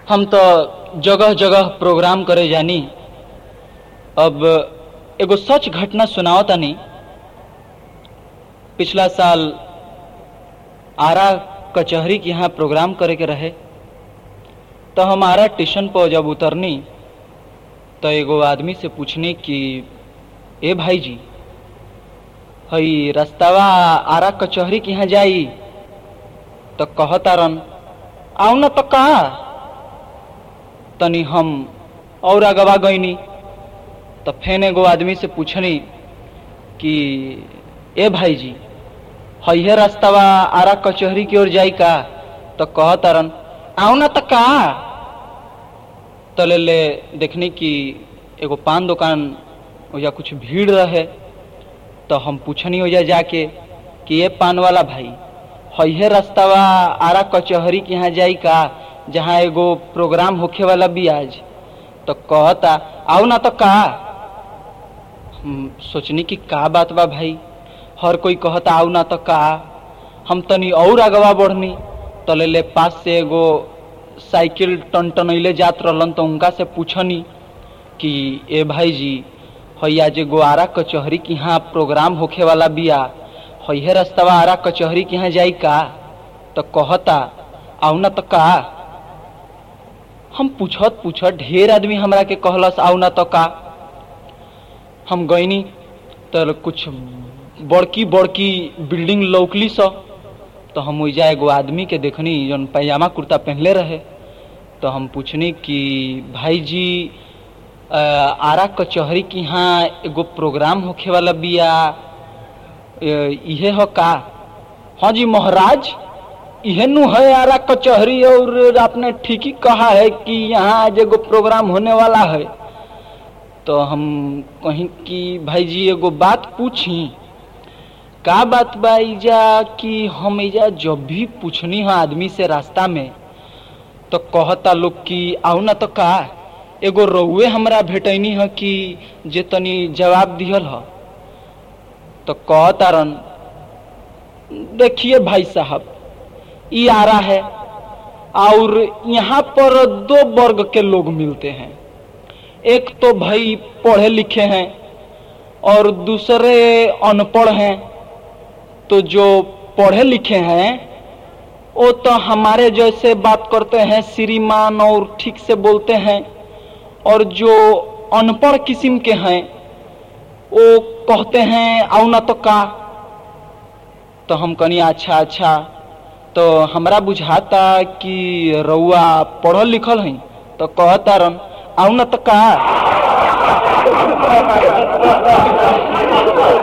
हम तो जगह जगह प्रोग्राम करे जानी अब एगो सच घटना सुनाओ तानी पिछला साल आरा कचहरी के यहाँ प्रोग्राम करे के रहे तो हम आरा स्टेशन पर जब उतरनी तो एगो आदमी से पूछनी कि ए भाई जी हई रास्तावा आरा कचहरी के यहाँ जाई तो कहतारन आओ न तो कहा तनी हम और अगवा गईनी तो फेन एगो आदमी से पूछनी कि ए भाई जी हइहे रास्तावा आरा कचहरी की ओर जाई का तो कहतारन आओ न तो कहा तो ले ले देखनी कि एगो पान दुकान ओजा कुछ भीड़ रहे तो हम पूछनी ओजा जाके कि ये पान वाला भाई हइहे रास्तावा आरा कचहरी के यहाँ जाई का जहाँ एगो प्रोग्राम होखे वाला भी आज तो कहता आओ ना तो का हम सोचनी कि का बात बा भाई हर कोई कहता आओ ना तो का हम तनी और अगवा बढ़नी तो ले ले पास से एगो साइकिल टन टनैले जात रहलन तो उनका से पूछनी कि ए भाई जी हैया जे गो आरा कचहरी के यहाँ प्रोग्राम होखे वाला बिया हइहे रास्तावा आरा कचहरी के यहाँ जाई का तो कहता आओ ना तो का हम पूछत पूछत ढेर आदमी हमरा के कहलस आओ ना तो का हम गईनी तो कुछ बड़की बड़की बिल्डिंग लौकली स तो हम ओइजा एगो आदमी के देखनी जौन पैजामा कुर्ता पहनले रहे तो हम पूछनी कि भाई जी अ, आरा कचहरी के यहाँ एगो प्रोग्राम होखे वाला बिया अ, इहे हो का हाँ जी महाराज इहे नु है आरा कचहरी और आपने ठीक ही कहा है कि यहाँ आज एगो प्रोग्राम होने वाला है तो हम कहीं कि भाई जी एगो बात पूछी का बात बा इजा कि हम इजा जब भी पूछनी हो आदमी से रास्ता में तो कहता लोग कि आओ ना तो का एगो रउए हमरा भेटैनी है कि जे तनी जवाब दिहल ह तो कहतारन देखिए भाई साहब ई आ रहा है और यहाँ पर दो वर्ग के लोग मिलते हैं एक तो भाई पढ़े लिखे हैं और दूसरे अनपढ़ हैं तो जो पढ़े लिखे हैं वो तो हमारे जैसे बात करते हैं श्रीमान और ठीक से बोलते हैं और जो अनपढ़ किस्म के हैं वो कहते हैं आओ ना तो का तो हम कनी अच्छा अच्छा तो हमरा बुझाता कि रउआ पढ़ल लिखल है तो कहता रन आओ ना तो का